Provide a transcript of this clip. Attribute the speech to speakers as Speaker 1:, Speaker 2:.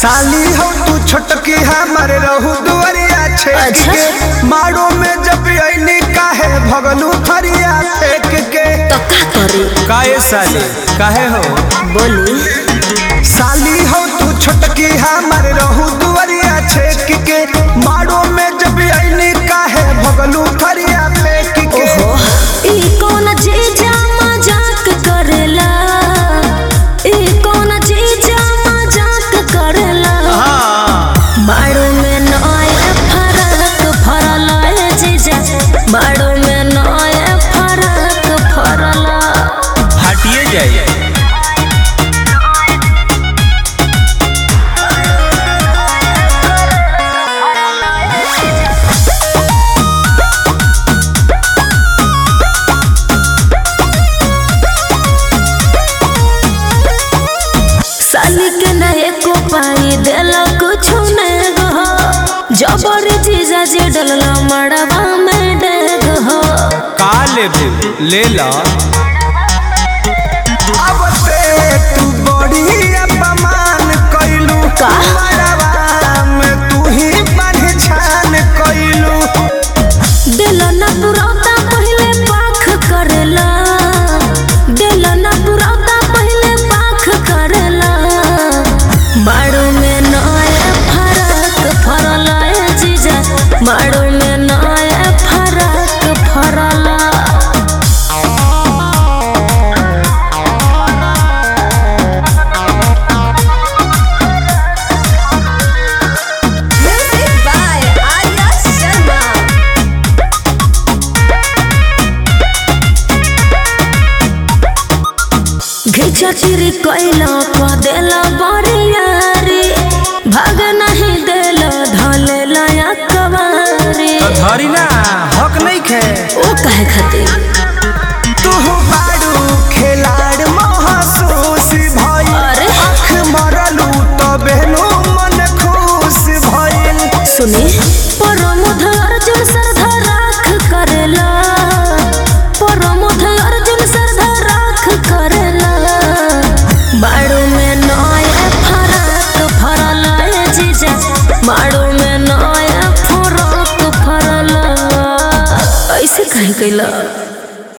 Speaker 1: साली हो तू छोटकी हमारे रहू दुआरिया छेक
Speaker 2: अच्छा।
Speaker 1: के मारो में जब अइली काहे भगलू थरिया फेंक के
Speaker 2: तो का करी
Speaker 1: काहे साली काहे हो
Speaker 2: बोली
Speaker 1: साली हो तू छोटकी हमारे रहू दुआरिया छेक के मारो में जब अइली काहे भगलू थरिया फेंक के
Speaker 2: ओहो ई कौन जीजा मजाक करेला ई कौन जीजा मजाक करेला
Speaker 1: हाँ
Speaker 2: मारो में नए फरक फरल है जीजा मारो में नए फरक फरल
Speaker 1: हटिए जाइए
Speaker 2: साली के नए को पाई देला कुछ ने गो जबर जीजा जी डलला मड़वा में डेग हो
Speaker 1: का लेबे ले ला अब ते तू बड़ी अपमान कइलू
Speaker 2: का?
Speaker 1: मरवा में तू ही पहचान कइलू
Speaker 2: देला ना पुरौता पहले पाख करेला देला ना पुरौता पहले पाख करेला मारो में नए फरक फरल है जीजा मारो में नए फरक फरल
Speaker 3: Music by Arya Sharma.
Speaker 2: घिचा चिरी कैला पा देला बरियारी भाग नहीं देला धले लाया कवारी
Speaker 1: धरी ना हक नहीं खे
Speaker 2: ओ कहे खातिर
Speaker 1: तू बाड़ू खिलाड़ महसूस भइल
Speaker 2: अरे।
Speaker 1: आँख मरलू तबे नु मन खुश भइल
Speaker 2: सुनी परमुध अर्जुन सरधा राख करेला परमुध अर्जुन सरधा राख करेला बाड़ू में नया फरक फरल है जीजा बाड़ू में नया फरक फरल ऐसे कहीं कैला